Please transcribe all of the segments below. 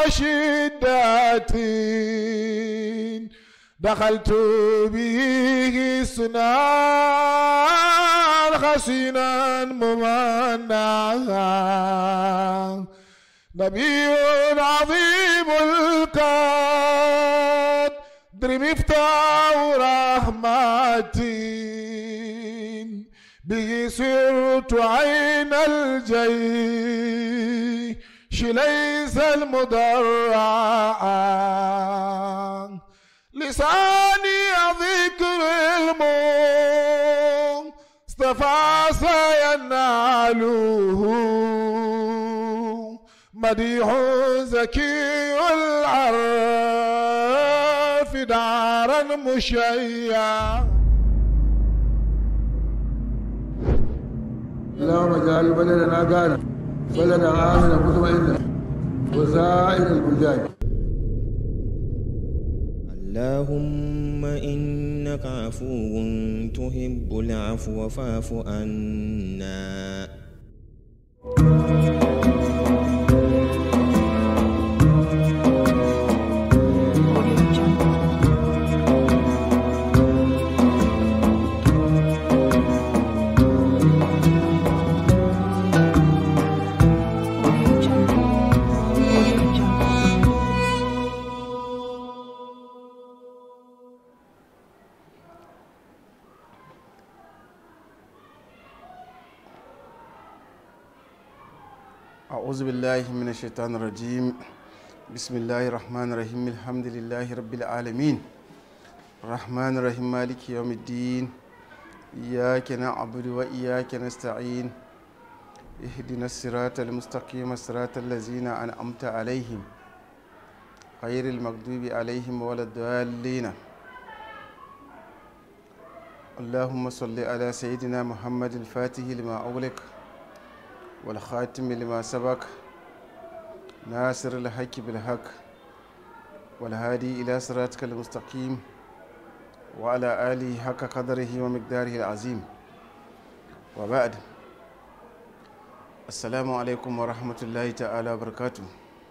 شدة دخلت به سنان خسينا ممنعا نبي عظيم القدر مفتاح رحمتي به صرت عين الجيش ليس المدرعا لساني ذكر المصطفى سيناله مديح زكي العرف دارا مشيعا اللهم اجعل بلدنا غانا بلدا امنا مطمئنا وسائر البلدان اللهم إنك عفو تحب العفو فاعف عنا أعوذ بالله من الشيطان الرجيم بسم الله الرحمن الرحيم الحمد لله رب العالمين الرحمن الرحيم مالك يوم الدين إياك نعبد وإياك نستعين اهدنا الصراط المستقيم صراط الذين أنعمت عليهم غير المغضوب عليهم ولا الضالين اللهم صل على سيدنا محمد الفاتح لما أغلق والخاتم لما سبق ناصر الحق بالحق والهادي إلى صراطك المستقيم وعلى آله حق قدره ومقداره العظيم وبعد السلام عليكم ورحمة الله تعالى وبركاته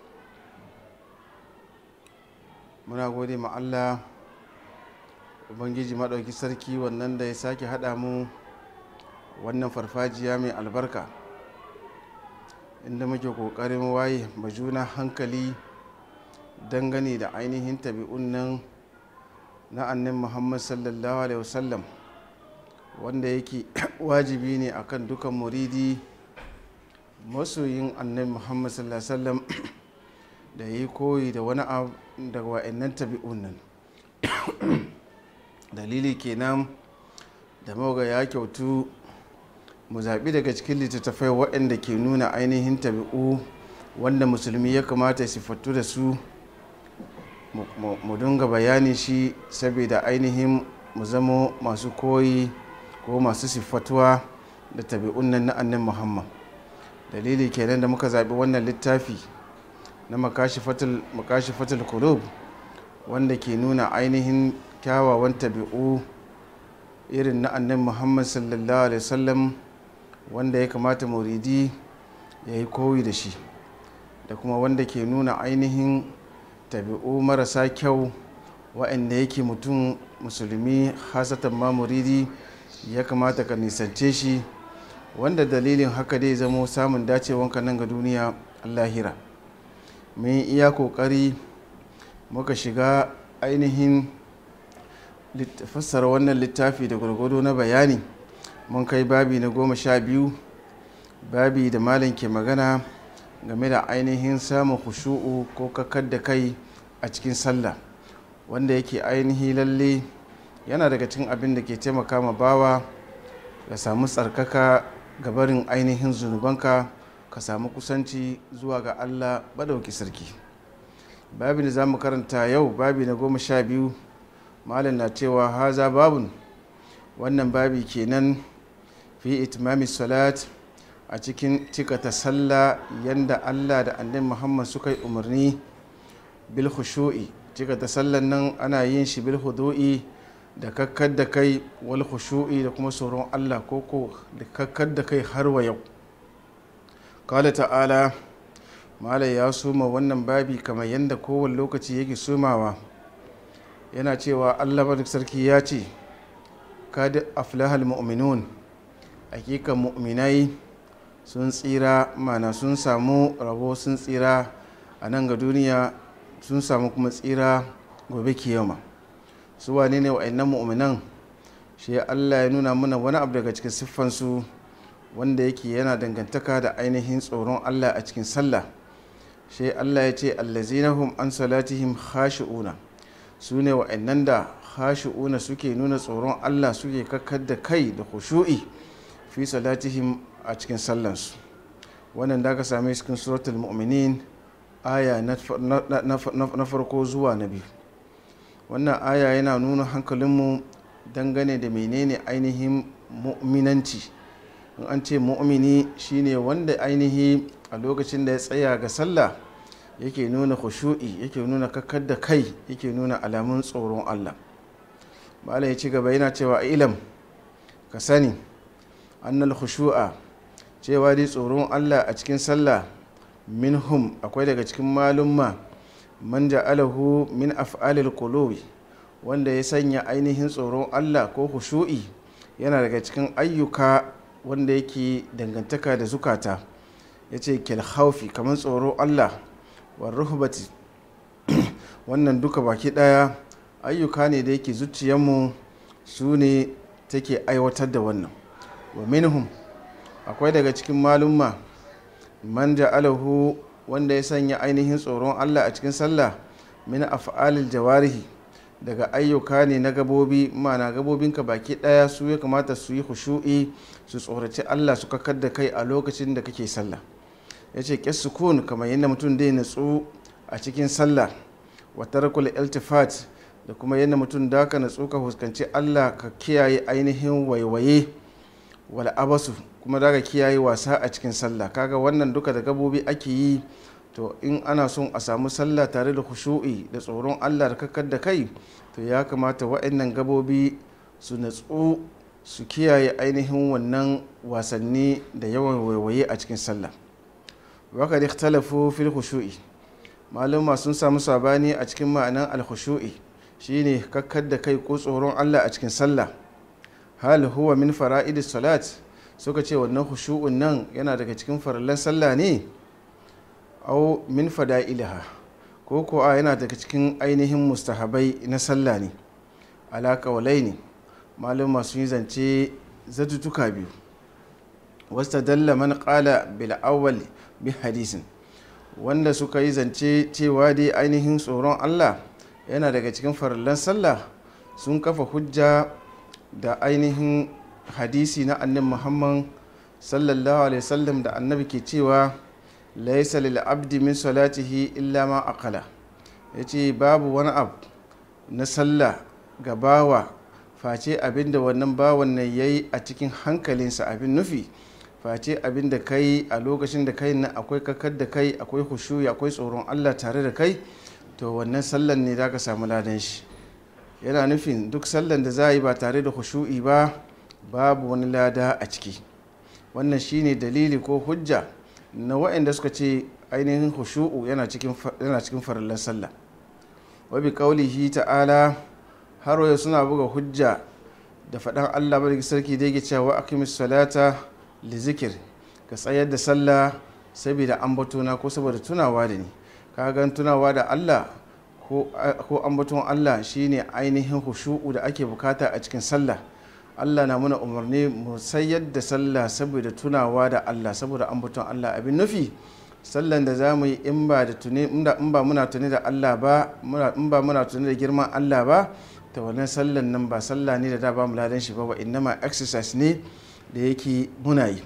muna gode ma Allah ubangiji maɗauki sarki wannan da ya sake haɗa mu wannan farfajiya mai albarka inda muke kokarin waye ma juna hankali dangane da ainihin tabi'un nan na annin muhammad sallallahu alaihi wasallam wanda yake wajibi ne akan dukan muridi masoyin annin muhammad sallallahu alaihi wasallam da yi koyi da wani abu daga wa'annan tabi'un nan dalili kenan da maga ya kyautu mu zaɓi daga cikin littattafai waɗanda ke nuna ainihin tabi'u wanda musulmi ya kamata siffattu da su mu dinga bayani shi saboda ainihin mu zamo masu koyi ko masu siffatuwa da tabi'un nan na annin muhammad dalili kenan da muka zaɓi wannan littafi na makashi fatul kulub wanda ke nuna ainihin kyawawan tabi'u irin na annin muhammad sallallahu alaihi wasallam wanda ya kamata muridi ya yi koyi da shi da kuma wanda ke nuna ainihin tabi'u marasa kyau waɗanda yake mutum musulmi hasatan ma muridi ya kamata ka nisance shi wanda dalilin haka dai zamo samun dacewanka nan ga duniya allahira mun iya kokari muka shiga ainihin fassara wannan littafi da gwargwado na bayani mun kai babi na goma sha biyu babi da malam ke magana game da ainihin samun khushu'u ko kakar da kai a cikin sallah wanda yake ainihi lalle yana daga cikin abin da ke taimaka ma bawa ka samu tsarkaka ga barin ainihin zunubanka ka samu kusanci zuwa ga allah badauki sarki babin da za mu karanta yau babi na goma sha biyu malam na cewa haza babun wannan babi kenan fi itimami salat a cikin cikata sallah yanda allah da annabi muhammad suka yi umarni bil khushu'i cikata sallan nan ana yin shi bil hudu'i da kakkar da kai wal khushu'i da kuma tsoron allah koko da kakkar da kai har wa yau kala ta'ala malai ya soma wannan babi kamar yadda kowane lokaci yake somawa yana cewa allah barik sarki ya ce kad aflahal mu'minun hakikan mu'minai sun tsira mana sun samu rabo sun tsira a nan ga duniya sun samu kuma tsira gobe kiyama su wane ne wa'annan mu'minan shi allah ya nuna mana wani abu daga cikin siffansu wanda yake yana dangantaka da ainihin tsoron allah a cikin sallah shi allah ya ce allazinahum an salatihim khashi'una su ne wa'annan da khashi'una suke nuna tsoron allah suke kakkar da kai da khushu'i fi salatihim a cikin sallansu wannan da aka same cikin suratul mu'minin aya na farko zuwa na biyu wannan aya yana nuna hankalinmu dangane da menene ainihin mu'minanci in an ce mu'mini shine wanda ainihi a lokacin da ya tsaya ga sallah yake nuna khushu'i yake nuna kakkar da kai yake nuna alamun tsoron allah malam ya ci gaba yana cewa ilam ka sani annal khushu'a cewa dai tsoron allah a cikin sallah minhum akwai daga cikin malumma man ja'alahu min af'alil qulubi wanda ya sanya ainihin tsoron allah ko khushu'i yana daga cikin ayyuka wanda yake dangantaka da zukata ya ce haufi kamar tsoro allah wa ruhbati wannan duka baki daya ayyuka ne da yake zuciyarmu su ne take aiwatar da wannan wa minhum akwai daga cikin malumma man ja'alahu wanda ya sanya ainihin tsoron allah a cikin sallah min af'alil jawarihi daga ayyuka ne na gabobi mana gabobinka baki daya su ya kamata su yi hushu'i su tsoraci allah su kakar da kai a lokacin da kake sallah ya ce ƙyar sukun kamar yadda mutum dai natsu a cikin sallah wa tarkul iltifat da kuma yadda mutum da ka natsu ka fuskanci allah ka kiyaye ainihin waiwaye wal abasu kuma da ka kiyaye wasa a cikin sallah kaga wannan duka da gabobi ake yi to in ana son a samu sallah tare da khushu'i da tsoron allah da kakkar da kai to ya kamata wa'annan gabobi su natsu su kiyaye ainihin wannan wasanni da yawan waiwaye a cikin sallah waka da ikhtalafu fil khushu'i maluma sun samu sabani a cikin ma'anan al khushu'i shine kakkar da kai ko tsoron allah a cikin sallah hal huwa min fara'idis salat suka ce wannan khushu'un nan yana daga cikin farallan sallah ne au min fada'ilaha ko ko a yana daga cikin ainihin mustahabai na sallah ne alaka walai ne malum sun yi zance zatutuka biyu wasta dalla man qala bil awwal bi hadisin wanda suka yi zance cewa dai ainihin tsoron Allah yana daga cikin farallan sallah sun kafa hujja da ainihin hadisi na annabi Muhammad sallallahu alaihi wasallam da annabi ke cewa laisa lil abdi min salatihi illa ma aqala yace babu wani abu na sallah ga bawa face abinda wannan bawan nan yayi a cikin hankalinsa abin nufi face abinda kai a lokacin da kai nan akwai kakar da kai akwai hushuyi akwai tsoron Allah tare da kai to wannan sallan ne zaka samu ladan shi yana nufin duk sallan da za a yi ba tare da hushu'i ba babu wani lada a ciki wannan shine dalili ko hujja na waɗanda suka ce ainihin hushu'u yana cikin farallar sallah wabi kaulihi ta'ala har yau suna buga hujja da faɗan allah bari sarki da yake cewa aqimis salata li zikir ka tsayar da sallah saboda ambatona ko saboda tunawa da ni ka gan tunawa da allah ko ambaton allah shine ainihin hushu'u da ake bukata a cikin sallah allah na muna umarni mu sayar da sallah saboda tunawa da allah saboda ambaton allah abin nufi sallan da za mu yi in ba muna tuni da allah ba in ba muna tuni da girman allah ba ta wannan sallan nan ba sallah ne da da ba mu ladan shi ba wa innama exercise ne da yake muna yi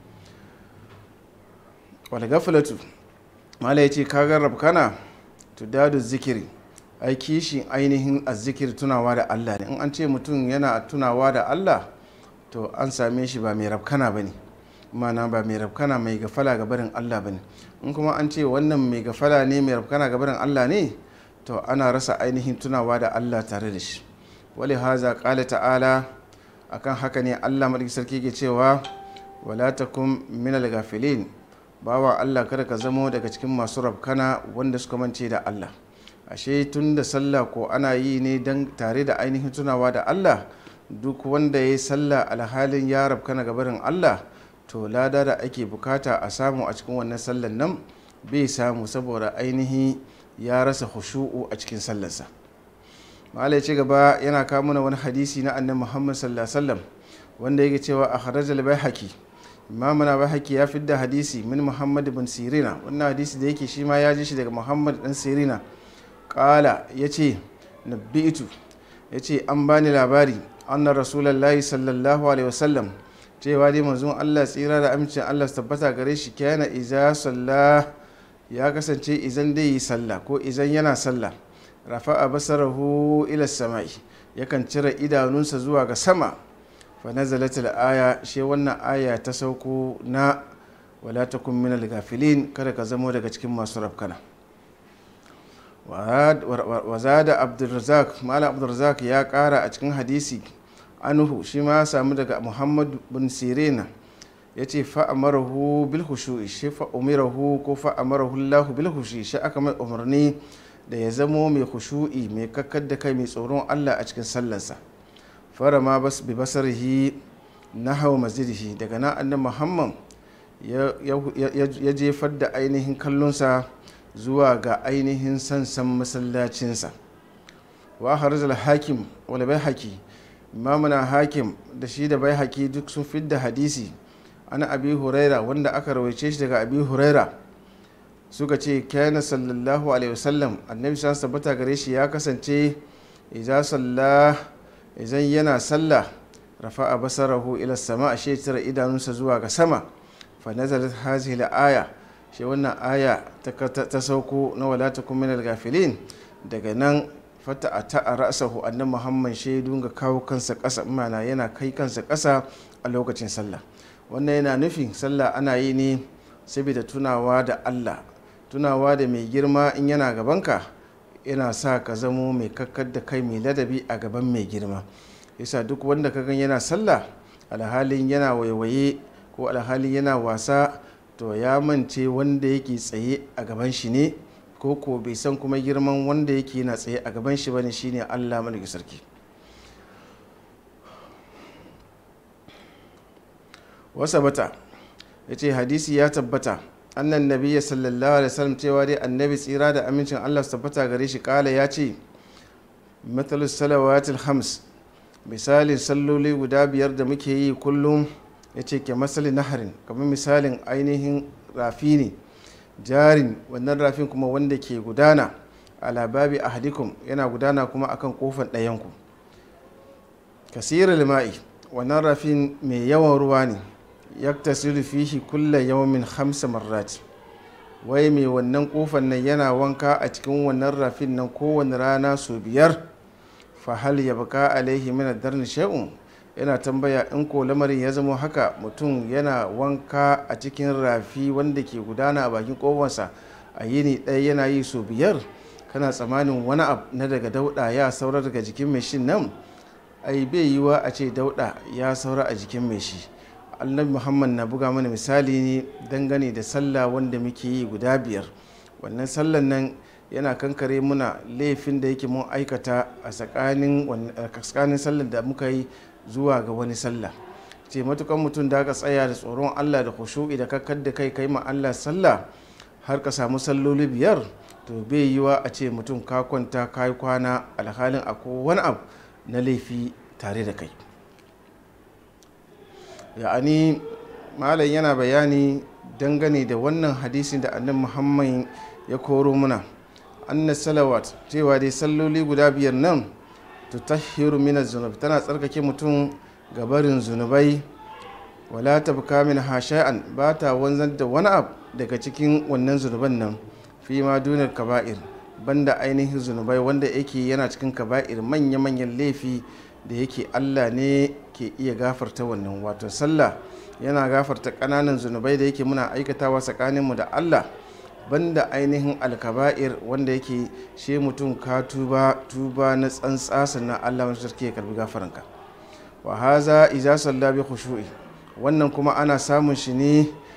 wal gaflatu mala yace ka garrab kana tudadu zikiri ai kishin ainihin azzikir tunawa da Allah ne in an ce mutum yana tunawa da Allah to an same shi ba mai rabkana bane mana ba mai rabkana mai gafala ga barin Allah bane in kuma an ce wannan mai gafala ne mai rabkana ga barin Allah ne to ana rasa ainihin tunawa da Allah tare da shi wali haza qala ta'ala akan haka ne Allah madaki sarki ke cewa wala takum minal gafilin bawa Allah kada ka zamo daga cikin masu rabkana wanda suka mance da Allah ashe tun da sallah ko ana yi ne don tare da ainihin tunawa da Allah duk wanda ya yi sallah alhalin ya rabkana gabarin Allah to lada da ake bukata a samu a cikin wannan sallan nan bai samu saboda ainihi ya rasa hushu'u a cikin sallarsa malai ci gaba yana kawo mana wani hadisi na annabi muhammad sallallahu alaihi wasallam wanda yake cewa a kharajal baihaqi imamuna baihaqi ya fidda hadisi min muhammad bin sirina wannan hadisi da yake shi ma ya ji shi daga muhammad dan sirina kala yace nabbi'tu yace an bani labari anna rasulullahi sallallahu alaihi wasallam cewa dai manzon Allah tsira da amincin Allah su tabbata gare shi kana iza sallah ya kasance izan dai yi sallah ko izan yana sallah rafa'a basarahu ila samai yakan cire idanunsa zuwa ga sama fa nazalat aya she wannan aya ta sauko na wala takun minal gafilin kada ka zamo daga cikin masu rafkana wa zada abdurrazak malam abdurrazak ya kara a cikin hadisi anuhu shi ma samu daga muhammad bin sirena ya ce fa'amarahu bil hushu'i shi fa'umirahu ko fa'amarahu allahu bil hushu'i shi aka mai umarni da ya zamo mai hushu'i mai kakkar da kai mai tsoron allah a cikin sallansa fara ma bas bi basarihi na hau masjidihi daga nan annan muhammad ya jefar da ainihin kallonsa zuwa ga ainihin sansan masallacinsa wa harzal hakim wal bai haki imamuna hakim da shi da bai haki duk sun fidda hadisi ana abi huraira wanda aka rawaice shi daga abi huraira suka ce kana sallallahu alaihi wasallam annabi sa tabbata gare shi ya kasance idza salla idan yana sallah rafa'a basarahu ila sama ashe tira idanunsa zuwa ga sama fa nazalat hazihi aya shi wannan aya ta sauko na wala takum minal gafilin daga nan fata a ta'a ra'asahu annan muhammad shaidu ga kawo kansa ƙasa mana yana kai kansa ƙasa a lokacin sallah wannan yana nufin sallah ana yi ne saboda tunawa da allah tunawa da mai girma in yana gabanka yana sa ka zamo mai kakkar da kai mai ladabi a gaban mai girma yasa duk wanda ka gan yana sallah alhalin yana waiwaye ko alhalin yana wasa to ya mance wanda yake tsaye a gaban shi ne ko ko bai san kuma girman wanda yake na tsaye a gaban shi bane shine Allah malaki sarki wasa bata yace hadisi ya tabbata annan nabiyya sallallahu alaihi wasallam cewa dai annabi tsira da amincin Allah su tabbata gare shi kala ya ce mathalus salawatil hams misalin salloli guda biyar da muke yi kullum ya ce ke masali naharin kamar misalin ainihin rafi ne jarin wannan rafin kuma wanda ke gudana a lababi a hadikum yana gudana kuma akan kofar ɗayanku kasirar lima'i wannan rafin mai yawan ruwa ne ya tasiru fihi kulla yawmin hamsa marrat wai mai wannan kofar nan yana wanka a cikin wannan rafin nan kowane rana sau biyar fahal ya baka alaihi min darni shay'un yana tambaya in ko lamarin ya zama haka mutum yana wanka a cikin rafi wanda ke gudana a bakin kofarsa a yini ɗaya yana yi so biyar kana tsamanin wani abu na daga dauɗa ya saura daga jikin mai shi nan ai bai yiwa a ce dauɗa ya saura a jikin mai shi annabi muhammad na buga mana misali ne dangane da sallah wanda muke yi guda biyar wannan sallan nan yana kankare muna laifin da yake mun aikata a tsakanin sallar da muka yi zuwa ga wani sallah ce matukan mutum da aka tsaya da tsoron allah da khushu'i da kakkar da kai kai ma allah sallah har ka samu salloli biyar to bai yiwa a ce mutum ka kwanta ka yi kwana alhalin akwai wani abu na laifi tare da kai ya'ani malam yana bayani dangane da wannan hadisin da annabi muhammad ya koro muna anna salawat cewa dai salloli guda biyar nan tutahhiru min zunub tana tsarkake mutum ga barin zunubai wala tabka min hasha'an ba ta wanzar da wani abu daga cikin wannan zunuban nan fi ma dunar kaba'ir banda ainihin zunubai wanda yake yana cikin kaba'ir manya-manyan laifi da yake allah ne ke iya gafarta wannan wato sallah yana gafarta ƙananan zunubai da yake muna aikatawa tsakaninmu da allah banda ainihin alkaba'ir wanda yake she mutum ka tuba tuba na tsantsa sannan allah wani sarki ya karbi gafaranka wa haza iza salla bi khushu'i wannan kuma ana samun shi ne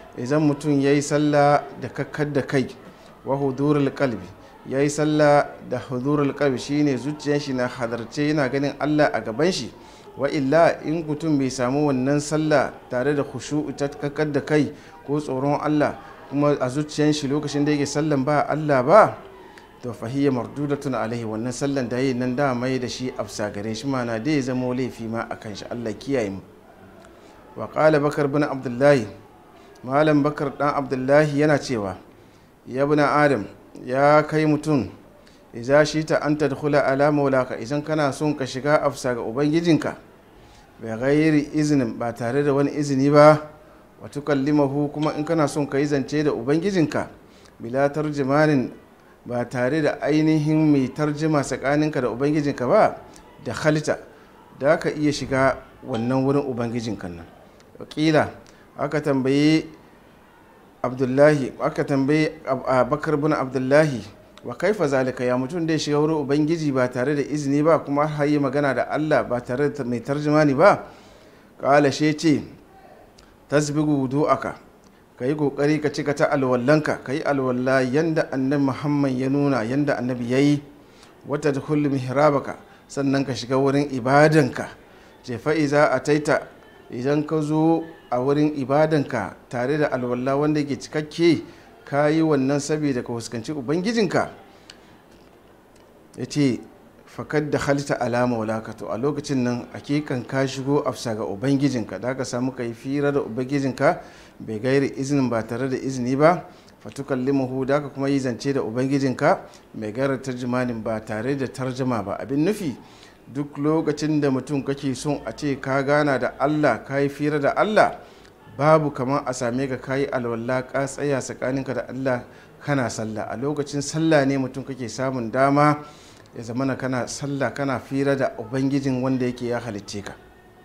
idan mutum ya yi sallah da kakkar da kai wa hudurul kalbi ya yi sallah da hudurul kalbi shine zuciyar shi na hadarce yana ganin allah a gaban shi wa illa in mutum bai samu wannan sallah tare da khushu'u ta kakkar da kai ko tsoron allah kuma a zuciyar shi lokacin da yake sallan ba allah ba to fahiyya mardudatun alaihi wannan sallan da yi nan da mai da shi afsa gare shi mana da ya zama laifi ma a kan shi allah kiyaye mu wa qala bakar bin abdullahi malam bakar dan abdullahi yana cewa ya bin adam ya kai mutum iza shi ta an tadkhula ala maulaka idan kana son ka shiga afsa ga ubangijinka bai gairi izinin ba tare da wani izini ba wa tukallimahu kuma in kana son ka yi zance da ubangijinka bila tarjimanin ba tare da ainihin mai tarjima tsakaninka da ubangijinka ba da halitta da ka iya shiga wannan wurin ubangijinka nan wakila aka tambayi abdullahi aka tambayi bakar bin abdullahi wa kaifa zalika ya mutum da ya shiga wurin ubangiji ba tare da izini ba kuma har yi magana da allah ba tare da mai tarjimani ba kala she ce tasbigu wudu'aka ka yi kokari ka cika ta alwallanka ka yi alwalla yanda annabi muhammad ya nuna yanda annabi ya yi wata da mihrabaka sannan ka shiga wurin ibadanka ce fa'iza a taita idan ka zo a wurin ibadanka tare da alwalla wanda ke cikakke ka yi wannan saboda ka fuskanci ubangijinka ya ce fakad da halitta alama walakato a lokacin nan hakikan ka shigo afsa ga ubangijinka da ka samu ka yi fira da ubangijinka bai gairi izinin ba tare da izini ba fatukan limahu da ka kuma yi zance da ubangijinka mai gaira tarjimanin ba tare da tarjama ba abin nufi duk lokacin da mutum kake son a ce ka gana da allah ka yi fira da allah babu kamar a same ka kayi alwala ka tsaya tsakaninka da allah kana sallah a lokacin sallah ne mutum kake samun dama ya zamana kana sallah kana fira da ubangijin wanda yake ya halicce ka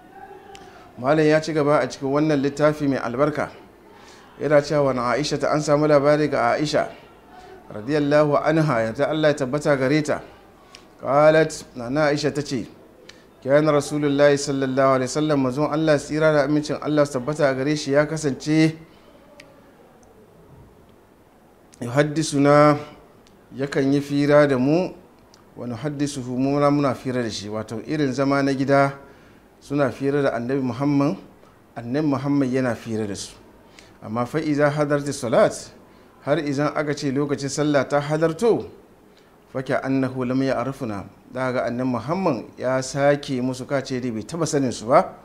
malam ya ci gaba a cikin wannan littafi mai albarka yana cewa na aisha ta an samu labari ga aisha radiyallahu anha yarda allah ya tabbata gare ta qalat na aisha ta ce kyan rasulullahi sallallahu alaihi wasallam mazun allah tsira da amincin allah su tabbata gare shi ya kasance na yakan yi fira da mu wani haddisu muna muna fira da shi wato irin zama na gida suna fira da annabi muhammad annabi muhammad yana fira da su amma fa'iza hadarta salat har izan aka ce lokacin sallah ta hadarto fake annahu lam ya arfuna da ga annabi muhammad ya sake musu kace dai bai taba sanin su ba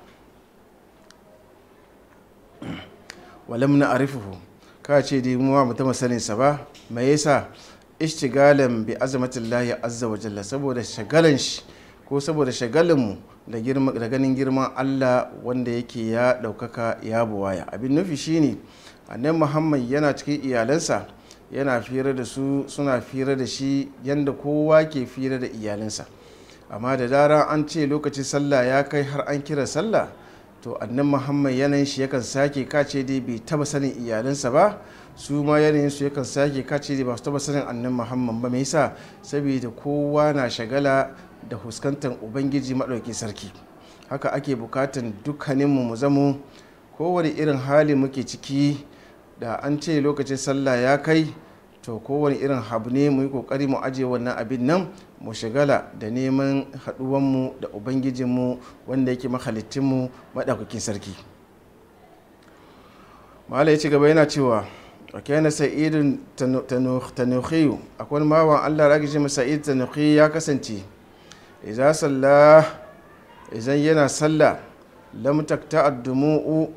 walam na arifuhu ka ce dai mu ba taba sanin sa ba me yasa ishtigalan bi azamatillahi azza wa jalla saboda shagalan shi ko saboda shagalin mu da ganin girman Allah wanda yake ya daukaka ya buwaya abin nufi shine annabi Muhammad yana cikin iyalansa yana fira da su suna fira da shi yanda kowa ke fira da iyalansa amma da dara an ce lokacin sallah ya kai har an kira sallah to annan muhammad yanayin shi yakan sake kace dai bai taba sanin iyalinsa ba su ma yanayin su yakan sake kace dai ba su taba sanin annan muhammad ba mai yasa saboda kowa na shagala da fuskantar ubangiji maɗauki sarki haka ake bukatan dukkaninmu mu zamo kowane irin hali muke ciki da an ce lokacin sallah ya kai to kowane irin habu ne mu yi kokari mu aje wannan abin nan mu shigala da neman haɗuwanmu da ubangijinmu wanda yake mahalittinmu maɗaukakin sarki mala ya ci gaba yana cewa a kyana sa'idun tanuhiyu akwai mawan allah ragi shi sa'id tanuhiyu ya kasance iza sallah izan yana sallah lam takta addumu'u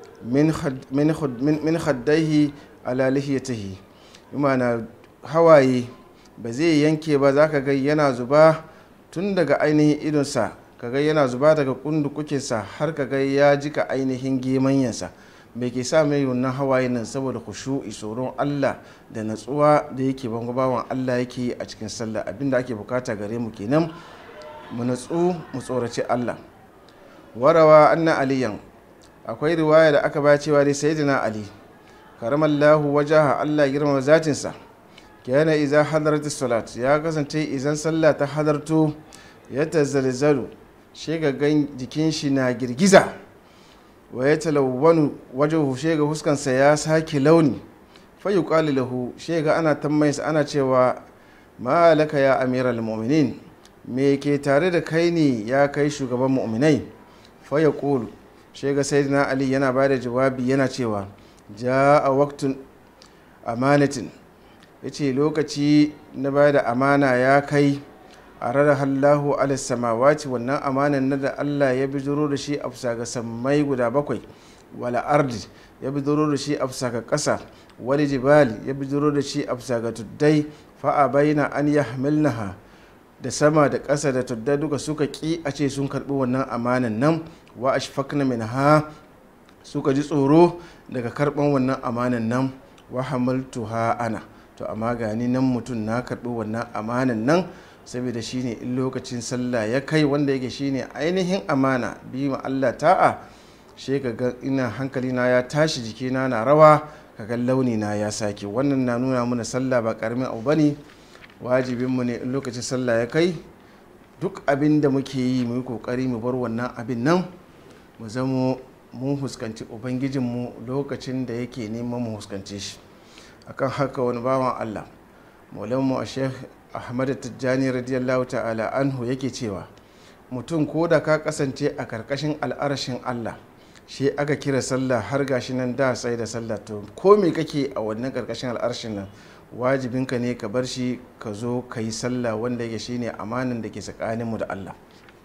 min haddaihi ala lihiyatihi imana hawaye ba zai yanke ba za ka ga yana zuba tun daga ainihin idonsa ka ga yana zuba daga kundukukinsa har ka ga ya jika ainihin gemanyansa mai ke sa mai wannan hawaye nan saboda kushu'i tsoron allah da natsuwa da yake bango bawan allah yake a cikin sallah abinda ake bukata gare mu kenan mu natsu mu tsoraci allah warawa anna aliyan akwai riwaya da aka ba cewa dai sayyidina ali karamallahu wajaha Allah girma zatinsa kana iza hadarta salat ya kasance izan sallah ta hadarto ya tazalzalu shi ga gan jikin shi na girgiza wa ya talawwanu wajen shega huskansa ya sake launi fayu ƙali lahu shega ana tammayinsa ana cewa ma laka ya amiral mu'minin me ke tare da kai ne ya kai shugaban mu'minai faya ƙulu shega sayyidina ali yana ba da jawabi yana cewa ja a waktun amanatin ya ce lokaci na ba da amana ya kai a rara hallahu alisamawati wannan amanan na da allah ya bijiro da shi a fusa ga sammai guda bakwai wala ardi ya bijiro da shi a fusa ga ƙasa wani jibali ya bijiro da shi a fusa ga tuddai fa'a bayyana an ya hamilnaha da sama da ƙasa da tuddai duka suka ƙi a ce sun karɓi wannan amanan nan wa ashfaqna min ha suka ji tsoro daga karɓan wannan amanan nan wa hamaltuha ana to amma gani nan mutum na karɓi wannan amanan nan saboda shine in lokacin sallah ya kai wanda yake shine ainihin amana bi ma Allah ta'a she ga ina hankali na ya tashi jikina na rawa kaga launi na ya sake wannan na nuna mana sallah ba karamin abu bane wajibin mu ne in lokacin sallah ya kai duk abin da muke yi mu yi kokari mu bar wannan abin nan mu zamo mun huskanci ubangijinmu lokacin da yake neman mu huskance shi akan haka wani bawan Allah maulanmu a sheikh ahmad tijjani radiyallahu ta'ala anhu yake cewa mutum ko da ka kasance a karkashin al'arashin allah shi aka kira sallah har gashi nan da sai da sallah to ko me kake a wannan karkashin al'arshin nan wajibinka ne ka bar shi ka zo ka yi sallah wanda yake shine amanin da ke tsakaninmu da allah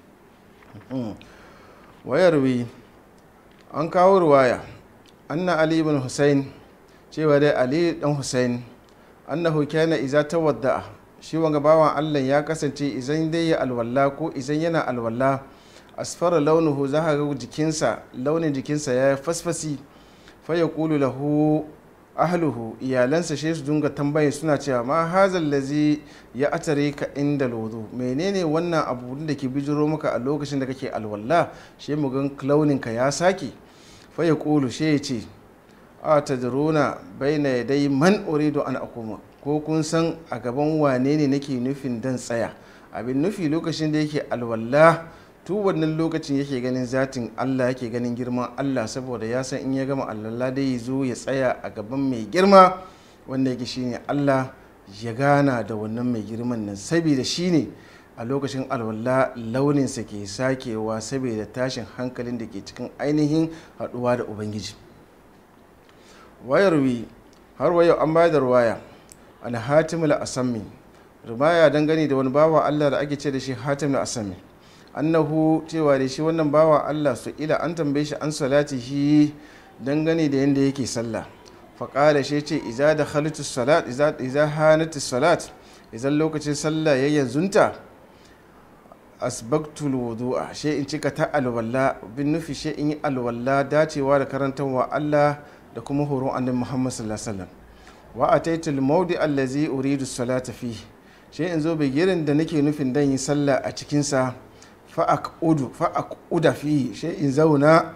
wayarwi an kawo ruwaya anna ali ibn hussein cewa dai ali dan hussein annahu kana iza tawadda'a shi wanga bawan allah ya kasance izan dai ya alwala ko izan yana alwala asfara launuhu za ga jikinsa launin jikinsa ya fasfasi fa ya kulu lahu ahluhu iyalansa shi su dunga tambaye suna cewa ma hazal lazi ya atare ka inda lodo menene wannan abu da ke bijiro maka a lokacin da kake alwala shi mu gan launin ka ya sake fa ya kulu shi ya ce a tadruna baina yadai man uridu an akuma ko kun san a gaban wane ne nake nufin dan tsaya abin nufi lokacin da yake alwala tu wannan lokacin yake ganin zatin Allah yake ganin girman Allah saboda ya san in ya gama alwala dai ya zo ya tsaya a gaban mai girma wanda yake shine Allah ya gana da wannan mai girman nan saboda shine a lokacin alwala launinsa ke sakewa saboda tashin hankalin da ke cikin ainihin haɗuwa da ubangiji wayarwi har wayo an bayar da ruwaya an hatim al-asami rumaya dangane da wani bawa Allah da ake ce da shi hatim al-asami annahu cewa da shi wannan bawa Allah su ila an tambaye shi an salati shi dangane da yanda yake sallah faƙala shi ce iza da halittu salat iza hanatu salat izan lokacin sallah ya yanzunta asbaktul wudu'a she in cika ta alwala bin nufi she in yi alwala dacewa da karantarwa Allah da kuma horon annabi Muhammad sallallahu alaihi wasallam wa ataitul mawdi allazi uridu salata fi she in zo bigirin da nake nufin dan yi sallah a cikin sa fa aqudu fa aquda fi she in zauna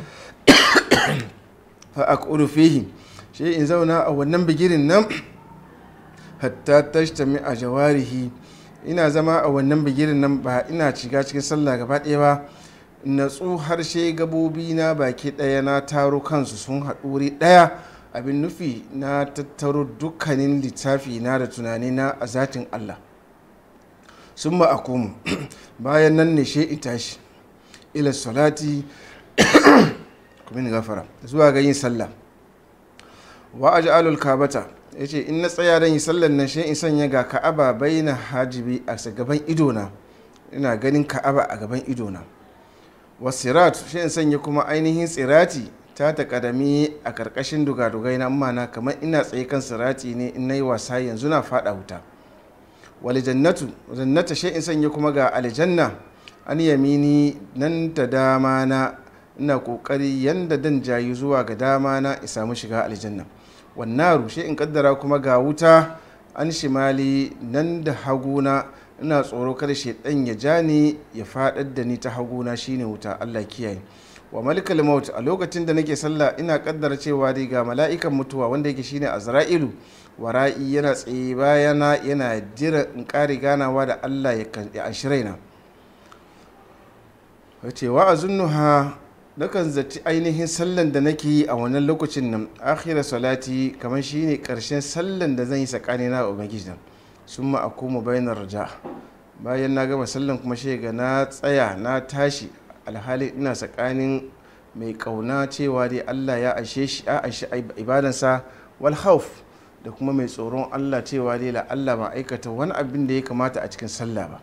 fa aqudu fihi she in zauna a wannan bigirin nan hatta tashtami a jawarihi ina zama a wannan bigirin nan ba ina shiga cikin sallah gaba ɗaya ba natsu harshe gabobi na baki ɗaya na taro kansu sun haɗuri ɗaya abin nufi na tattaro dukkanin littafi na da tunani na a zatin allah sun ma akumu bayan nan ne she in tashi ila salati kuma gafara zuwa ga yin sallah wa aj'alul kabata ya ce in na tsaya don yi sallar nan shi in sanya ga ka'aba bai na hajibi a gaban idona ina ganin ka'aba a gaban idona wasirat shi in sanya kuma ainihin tsirati ta takadami a karkashin dugadugai na mana kamar ina tsaye kan sirati ne in na yi wasa yanzu na fada wuta wali jannatu jannata shi in sanya kuma ga aljanna an yamini nan da dama na ina kokari yanda dan jayi zuwa ga dama na in samu shiga aljanna wannaru shi in kaddara kuma ga wuta an shimali nan da haguna ina tsoro kada shaidan ya ja ni ya fadar da ni ta haguna shine wuta Allah kiyaye wa malikal maut a lokacin da nake sallah ina kaddara cewa dai ga mala'ikan mutuwa wanda yake shine azra'ilu wara'i yana tsaye bayana yana jira in kare ganawa da Allah ya anshi raina wace wa azunnuha nakan zaci ainihin sallan da nake yi a wannan lokacin nan akhira salati kamar shine karshen sallan da zan yi tsakani na ubangiji nan sun ma a koma bayanar raja bayan na gama sallan kuma shi ga na tsaya na tashi alhali ina tsakanin mai kauna cewa dai allah ya ashe shi a ashe ibadansa wal hauf da kuma mai tsoron allah cewa dai la allah ba aikata wani abin da ya kamata a cikin sallah ba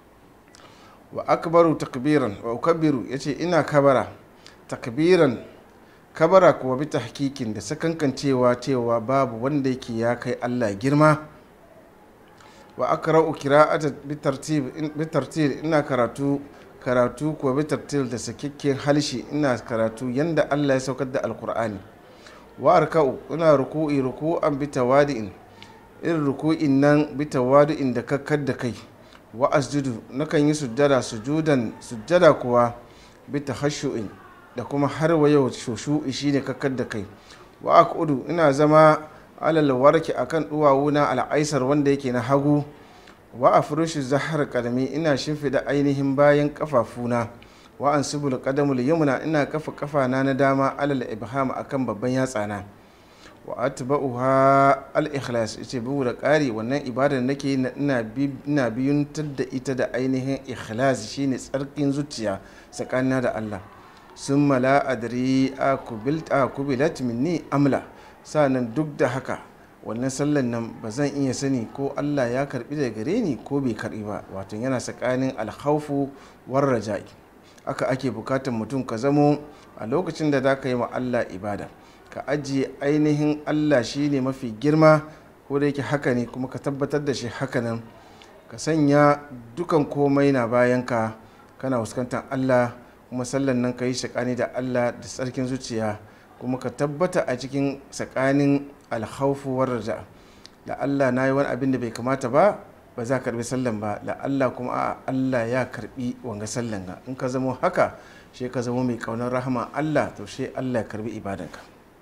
wa akbaru takbiran wa ukabbiru yace ina kabara takbiran kabara kuwa bi tahkikin da sakankan cewa cewa babu wanda yake ya kai Allah girma wa akra'u qira'ata bi tartib bi tartil ina karatu karatu kuwa bi tartil da sakikken halshi ina karatu yanda Allah ya saukar da alqur'ani wa arka'u ina ruku'i ruku'an bi tawadi'in irin ruku'in nan bi tawadi'in da kakkar da kai wa asjudu nakan yi sujjada sujudan sujjada kuwa bi tahashshu'in da kuma har wa yau shushu'i shine kakkar da kai wa aqudu ina zama alal warki akan duwawuna al'aisar wanda yake na hagu wa afrushu zahar kadami ina shimfida ainihin bayan kafafuna wa ansubul qadamul yumna ina kafa kafana na dama alal ibham akan babban yatsana wa atba'uha al-ikhlas yace bugu da ƙari wannan ibada da nake ina biyuntar da ita da ainihin ikhlas shine tsarkin zuciya tsakanina da Allah sun mala adri a kubilat minni amla sa'annan duk da haka wannan sallan nan ba zan iya sani ko Allah ya karbi da gare ni ko bai karbi ba wato yana tsakanin alhaufu war raja'i aka ake bukatar mutum ka zamo a lokacin da za ka yi wa Allah ibada ka ajiye ainihin allah shine mafi girma ko da yake haka ne kuma ka tabbatar da shi hakanan ka sanya dukan komai na bayan ka kana fuskantar allah kuma sallan nan ka yi shakani da allah da tsarkin zuciya kuma ka tabbata a cikin tsakanin alhaufu raja da allah na yi wani abin da bai kamata ba ba za ka karbi sallan ba da allah kuma a allah ya karbi wanga sallan ga in ka zamo haka shi ka zamo mai kaunar rahama allah to shi allah ya karbi ibadanka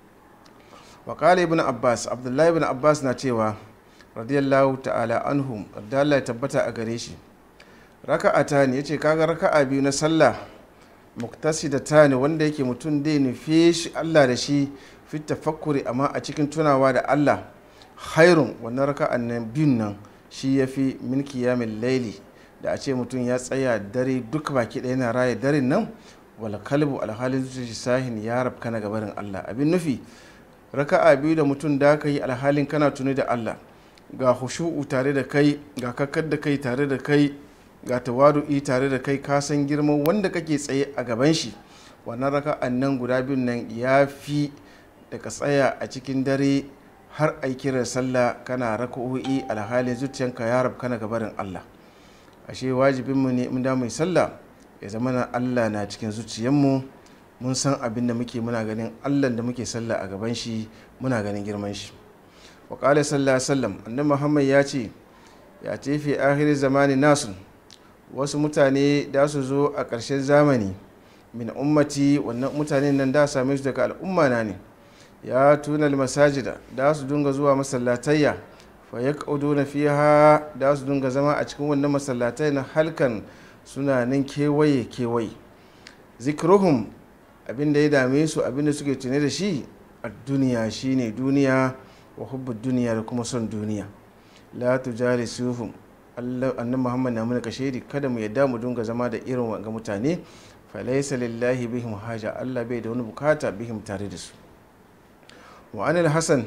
wakala ibn abbas abdullahi ibn abbas na cewa radiyallahu ta'ala anhum Allah ya tabbata a gare shi raka'ata ne yace kaga raka'a biyu na sallah muktasida ne wanda yake mutum dai nufe shi Allah da shi fi tafakkuri amma a cikin tunawa da Allah hairun wannan raka'an nan biyun nan shi yafi min qiyamil laili da a ce mutum ya tsaya dare duk baki ɗaya yana raya daren nan wal kalbu alhalin zuciya sahin ya rabka na gabarin Allah abin nufi raka'a biyu da mutum da ka yi alhalin kana tuni da Allah ga hushu'u tare da kai ga kakkar da kai tare da kai ga tawadu'i tare da kai ka san girman wanda kake tsaye a gaban shi wannan raka'an nan guda biyun nan ya fi da ka tsaya a cikin dare har a kiran sallah kana raka'o'i alhalin zuciyanka ya rabu kana gabarin Allah ashe wajibinmu ne in da mai sallah ya zama na Allah na cikin zuciyanmu mun san abin da muke muna ganin allah da muke sallah a gaban shi muna ganin girman shi wa qala sallallahu sallam annabi muhammad ya ce ya ce fi akhir zamani nasu wasu mutane da su zo a ƙarshen zamani min ummati wannan mutanen nan da same su daga al'umma na ne ya tuna masajida da su dunga zuwa masallatayya fa yaquduna fiha da su dunga zama a cikin wannan masallatai na halkan suna nan kewaye kewaye zikruhum abin da ya dame su abin da suke tune da shi a duniya shine duniya wa hubbu duniya da kuma son duniya la tujali suhum annan muhammad na muna kashedi kada mu yadda mu dunga zama da irin wanga mutane falaisa lillahi bihim haja allah bai da wani bukata bihim tare da su wa anil hasan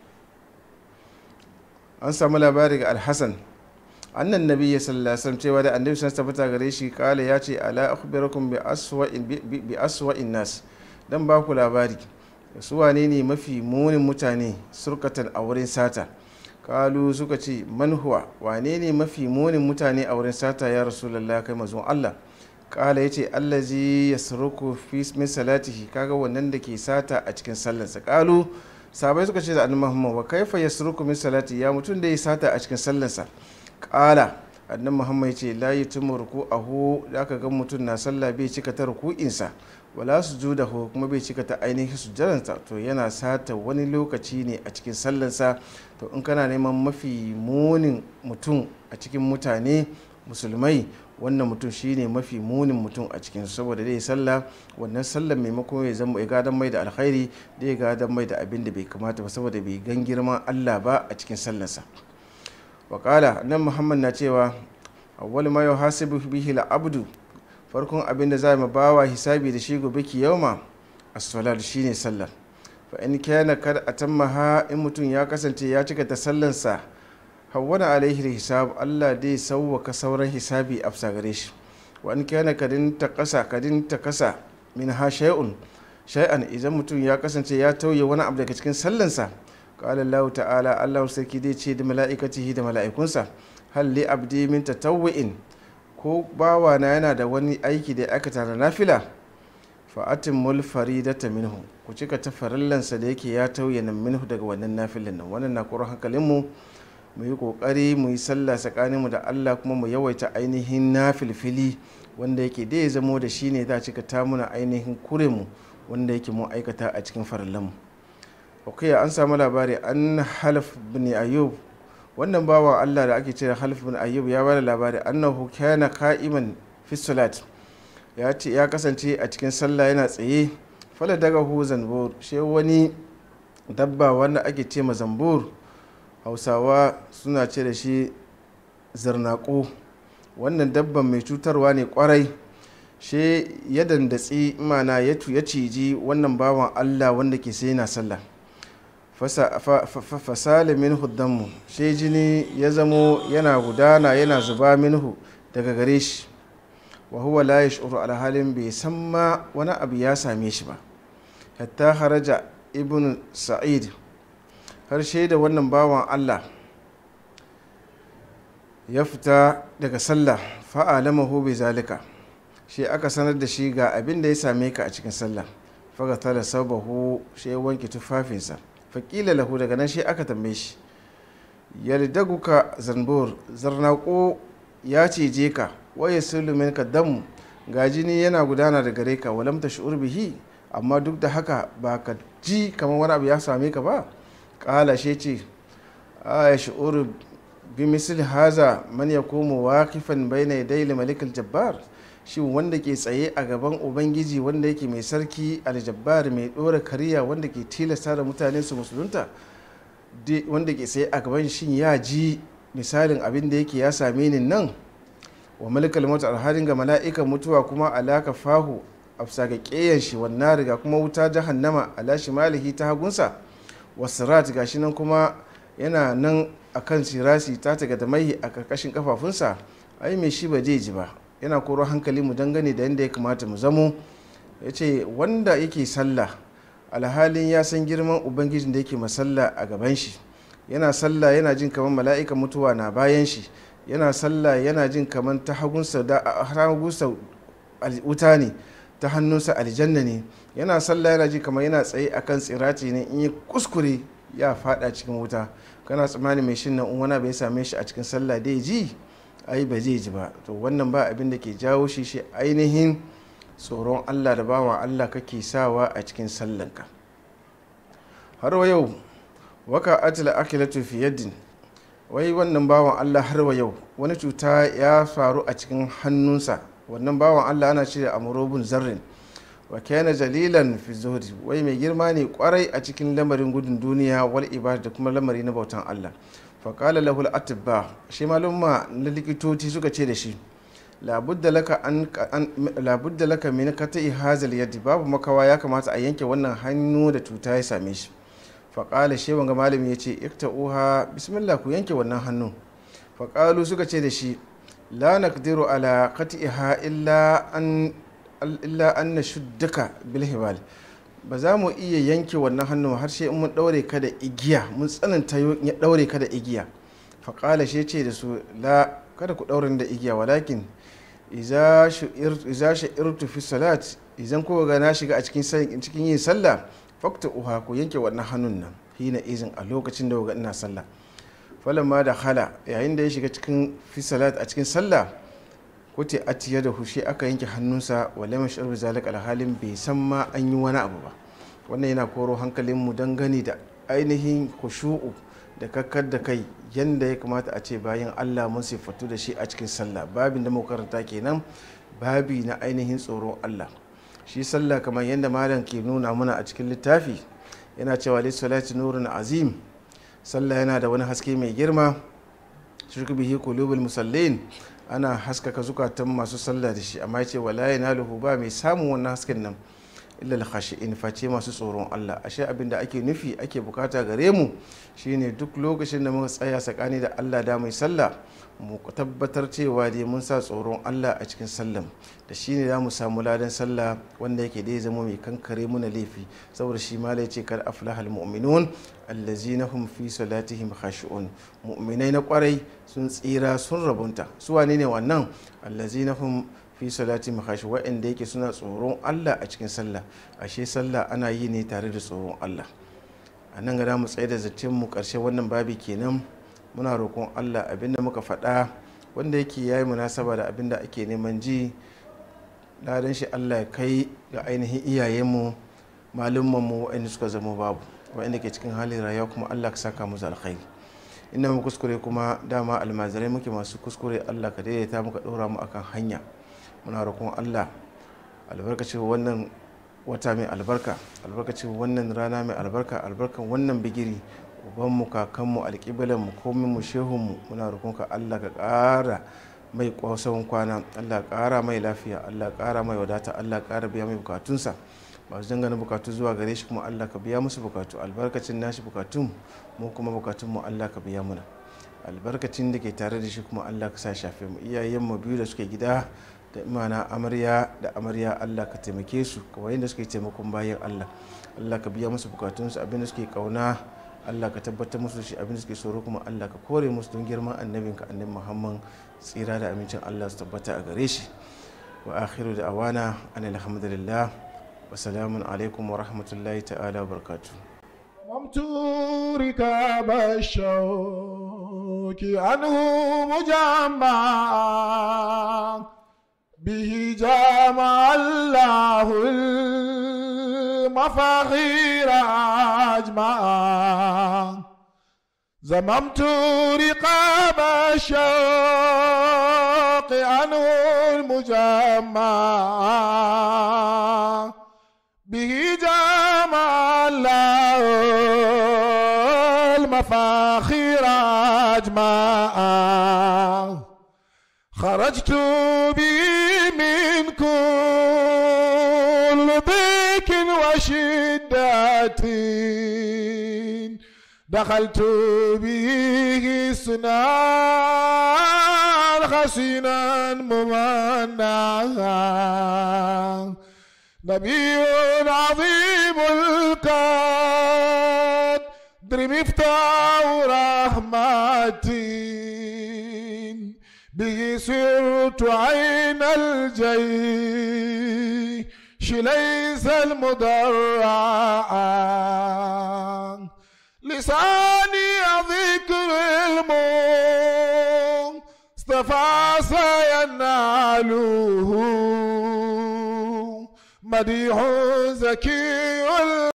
an samu labari ga alhassan annan nabi ya sallallahu cewa da annabi sun tabbata gare shi kala ya ce ala akhbirakum bi aswa'in bi aswa'in nas dan ba ku labari su wane ne mafi munin mutane surkatan a wurin sata kalu suka ce man huwa wane ne mafi munin mutane a wurin sata ya rasulullah kai mazun Allah kala ya ce allazi yasruku fi min salatihi kaga wannan da ke sata a cikin sallarsa kalu sabai suka ce da annabi Muhammad wa kaifa yasruku min salati ya mutum da ya sata a cikin sallarsa kala annan muhammad ce la yi tumu ruku ahu da aka ga mutum na sallah bai cika ta ruku'insa wala su ju da kuma bai cika ta ainihin sujjadansa to yana sata wani lokaci ne a cikin sallansa to in kana neman mafi munin mutum a cikin mutane musulmai wannan mutum shine mafi munin mutum a cikin saboda dai sallah wannan sallar maimakon ya zama ya gadan mai da alkhairi da ya gadan mai da abin da bai kamata ba saboda bai gan girman Allah ba a cikin sallarsa wakala nan muhammad na cewa awwal ma yuhasibu bihi al-abdu farkon abin da za mu bawa hisabi da shi gobe kiyama as-salat shine sallar fa in kana kad atammaha in mutum ya kasance ya cika ta sallansa hawwana alaihi hisab Allah dai sauwaka sauran hisabi a gare shi wa in kana kadin ta kasa kadin ta kasa min ha shay'un shay'an idan mutum ya kasance ya tauye wani abu daga cikin sallansa qala Allah ta'ala Allah sarki dai ce da mala'ikatihi da mala'ikunsa hal li abdi min tatawwu'in ko bawana yana da wani aiki da aka tara nafila fa atimmul faridata minhu ku cika ta farallansa da yake ya tauye nan minhu daga wannan nafilin nan wannan na koro hankalinmu mu yi kokari mu yi sallah tsakaninmu da Allah kuma mu yawaita ainihin nafilfili wanda yake da ya zamo da shi ne za a cika ta muna ainihin kuremu wanda yake mu aikata a cikin farallanmu ok an samu labari an halaf bin ayyub wannan bawa Allah da ake cewa halaf bin ayyub ya bada labari annahu kana qa'iman fi salat ya ce ya kasance a cikin sallah yana tsaye fala daga hu zanbur shi wani dabba wanda ake ce ma zambur hausawa suna ce da shi zarnaƙo wannan dabban mai cutarwa ne kwarai shi ya dandatsi mana ya ciji wannan bawan allah wanda ke sai na sallah fasali minhu dammu shi jini ya zamo yana gudana yana zuba minhu daga gare shi wa huwa la yash'uru alhalin bai san ma wani abu ya same shi ba hatta haraja ibn sa'id har da wannan bawan Allah ya fita daga sallah fa'alamahu bi zalika shi aka sanar da shi ga abin da ya same ka a cikin sallah faga tala sabahu shi ya wanke tufafinsa faƙila lahu daga nan shi aka tambaye shi yaldaguka zanbur zarnaƙo ya cije ka waye sulumin ka damu ga jini yana gudana da gare ka walam ta shi'ur bihi amma duk da haka ba ka ji kamar wani abu ya same ka ba ƙala shi ce a ya shi'ur bi misal haza man ya komo waƙifan bai na yadda malikul jabbar shi wanda ke tsaye a gaban ubangiji wanda yake mai sarki aljabbar mai ɗora kariya wanda ke tilasta da mutane su musulunta wanda ke tsaye a gaban shin ya ji misalin abin da yake ya same ni nan wa malikal mautu alhalin ga mala'ikan mutuwa kuma alaka fahu a ga ƙeyan shi wannan riga kuma wuta jahannama ala shimalihi ta hagunsa wasirat gashi nan kuma yana nan akan sirasi ta taga da mai a karkashin kafafunsa ai mai shi ba zai ji ba yana koro hankali mu dangane da yadda ya kamata mu zamo ya ce wanda yake sallah alhalin ya san girman ubangijin da yake masalla a gaban shi yana sallah yana jin kamar mala'ikan mutuwa na bayan shi yana sallah yana jin kamar ta hagunsa da hagunsa wuta ne ta hannunsa aljanna ne yana sallah yana ji kamar yana tsaye akan tsirati ne in yi kuskure ya fada cikin wuta kana tsammani mai shin nan wani bai same shi a cikin sallah dai ji ai ba zai ji ba to wannan ba abin da ke jawo shi shi ainihin tsoron allah da bawa allah kake sawa a cikin sallanka har wa yau waka atila akilatu fi yaddin wai wannan bawan allah har wa yau wani cuta ya faru a cikin hannunsa wannan bawan allah ana cire amurobin zarrin wa kana jalilan fi zuhri wai mai girma ne kwarai a cikin lamarin gudun duniya wal ibada da kuma lamari na bautan allah fa qala lahu al atibba shi malumma na likitoci suka ce da shi labudda laka an labudda laka min kata'i hazal yadi babu makawa ya kamata a yanke wannan hannu da cuta ya same shi fa qala shi wanga malami yace ikta'uha bismillah ku yanke wannan hannu fa qalu suka ce da shi la naqdiru ala qati'iha illa an illa an na shuddaka bilhibal ba za mu iya yanke wannan hannun har sai mun daure ka da igiya mun tsananta ya daure ka da igiya faƙala shi ce da su la kada ku daure da igiya walakin iza sha'irtu fi salat idan kuka ga na shiga a cikin yin sallah fakta uha ku yanke wannan hannun nan hina izin a lokacin da ina sallah falamma da hala yayin da ya shiga cikin fi salat a cikin sallah kote atiya da hushe aka yanke hannunsa wale mai shi'ar zalik alhalin bai san ma an yi wani abu ba wannan yana koro hankalin mu dangane da ainihin kushu'u da kakkar da kai yadda ya kamata a ce bayan allah mun siffatu da shi a cikin sallah babin da muka karanta kenan babi na ainihin tsoron allah shi sallah kamar yadda malam ke nuna mana a cikin littafi yana cewa lissalati nurun azim sallah yana da wani haske mai girma shirku bihi qulubul musallin ana haskaka zukatan masu sallah da shi amma yace wala yanaluhu ba mai samun wannan hasken nan illa al-khashi'in face masu tsoron Allah ashe abin da ake nufi ake bukata gare mu shine duk lokacin da muka tsaya tsakani da Allah da mai sallah mu tabbatar cewa dai mun sa tsoron Allah a cikin sallan da shine za mu samu ladan sallah wanda yake dai zama mai kankare muna laifi saboda shi ma ce kar aflahal mu'minun allazina hum fi salatihim khashi'un mu'minai na kwarai sun tsira sun rabunta su wane ne wannan allazina hum fi salati makhashi wa'anda yake suna tsoron Allah a cikin sallah ashe sallah ana yi ne tare da tsoron Allah a nan gada mu tsaye da zatin mu karshe wannan babi kenan muna roƙon Allah abinda muka faɗa wanda yake yayi munasaba da abinda ake neman ji ladan shi Allah ya kai ga ainihin iyayenmu malumman mu wa'anda suka zama babu wa'anda ke cikin halin rayuwa kuma Allah ka saka musu alkhairi inda mu kuskure kuma dama almazirai muke masu kuskure Allah ka daidaita muka ɗora mu akan hanya muna roƙon allah albarkacin wannan wata mai albarka albarkacin wannan rana mai albarka albarkan wannan bigiri ubanmu kakanmu alƙiblanmu kominmu shehunmu muna roƙon ka allah ka ƙara mai ƙwasan kwana allah ƙara mai lafiya allah ƙara mai wadata allah ƙara biya mai bukatunsa masu dangane bukatu zuwa gare shi kuma allah ka biya musu bukatu albarkacin nashi bukatun mu kuma bukatunmu allah ka biya muna albarkacin da ke tare da shi kuma allah ka sa shafe mu iyayenmu biyu da suke gida da imana amarya da amarya allah ka taimake su kawai da suke taimakon bayan allah allah ka biya musu bukatunsu abin da suke kauna allah ka tabbatar musu shi abin da suke tsoro kuma allah ka kore musu don girman annabinka annabi muhammad tsira da amincin allah su tabbata a gare shi wa akhiru da awana an alhamdulillah wa salamun alaikum wa rahmatullahi ta'ala wa barakatuh رمت ركاب الشوك عنه مجمعا به جمع الله المفاخير أجمعا زممت رقاب الشوق عنه المجمع به جمع الله المفاخير أجمعا خرجت به من كل ضيق وشدة دخلت به سنان حسينا ممنعا نبي عظيم القدر مفتاح رحمتي به سرت عين الجيش ليس المدرعا لساني ذكر المصطفى سيناله مديح زكي